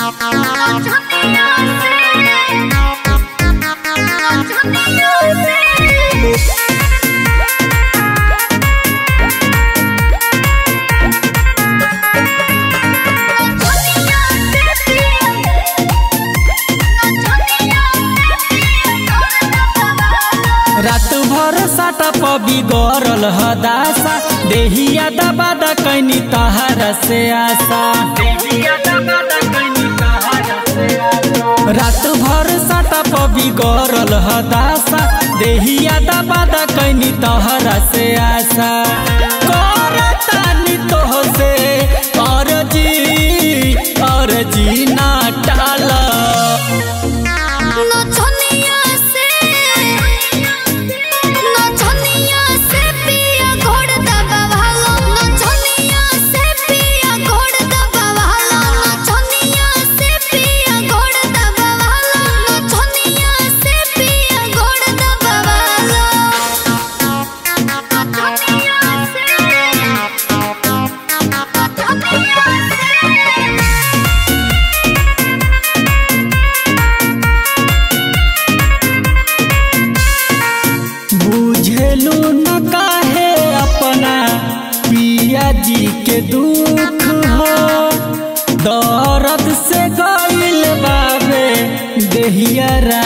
रात भर साटा पबी गरल हदासा देहिया दबा द कैनी तहारा से आशा रात भर साटा पबी गरल हदासा देहिया दबा द कैनी तहारा से आशा करतानी तोह से अरजी अरजी ना टाला बुझेलू न काहे अपना पिया जी के दुख हो दर्द से गईल बाबे देहिया